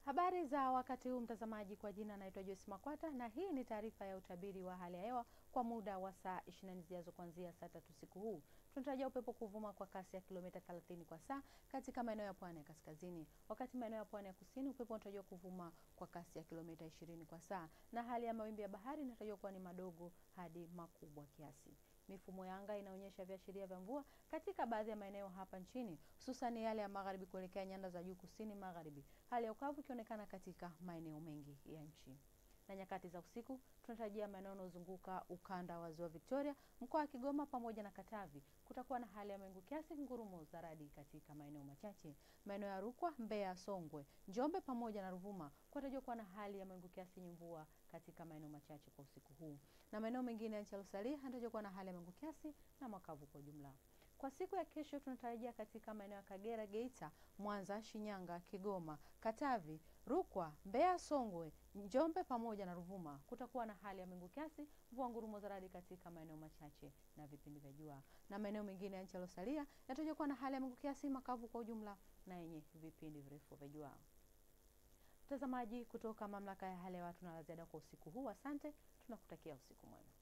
Habari za wakati huu mtazamaji, kwa jina naitwa Joyce Makwata na hii ni taarifa ya utabiri wa hali ya hewa kwa muda wa saa 24 zijazo kuanzia saa tatu usiku huu. Tunatarajia upepo kuvuma kwa kasi ya kilomita 30 kwa saa katika maeneo ya pwani ya kaskazini, wakati maeneo ya pwani ya kusini upepo unatarajiwa kuvuma kwa kasi ya kilomita 20 kwa saa, na hali ya mawimbi ya bahari inatarajiwa kuwa ni madogo hadi makubwa kiasi. Mifumo ya anga inaonyesha viashiria vya mvua katika baadhi ya maeneo hapa nchini, hususan yale ya magharibi kuelekea nyanda za juu kusini magharibi, hali ya ukavu ikionekana katika maeneo mengi ya nchi. Na nyakati za usiku tunatarajia maeneo yanayozunguka ukanda wa ziwa Victoria, mkoa wa Kigoma pamoja na Katavi kutakuwa na hali ya mawingu kiasi, ngurumo za radi katika maeneo machache. Maeneo ya Rukwa, Mbeya, Songwe, Njombe pamoja na Ruvuma kunatarajiwa kuwa na hali ya mawingu kiasi yenye mvua katika maeneo machache kwa usiku huu, na maeneo mengine ya nchi yaliyosalia yanatarajiwa kuwa na hali ya mawingu kiasi na makavu kwa ujumla. Kwa siku ya kesho tunatarajia katika maeneo ya Kagera, Geita, Mwanza, Shinyanga, Kigoma, Katavi, Rukwa, Mbeya, Songwe, Njombe pamoja na Ruvuma kutakuwa na hali ya mawingu kiasi, mvua ngurumo za radi katika maeneo machache na vipindi vya jua, na maeneo mengine ya nchi yaliyosalia yanatarajiwa kuwa na hali ya mawingu kiasi, makavu kwa ujumla na yenye vipindi virefu vya jua. Mtazamaji, kutoka mamlaka ya hali ya hewa tuna la ziada kwa usiku huu. Asante, tunakutakia usiku mwema.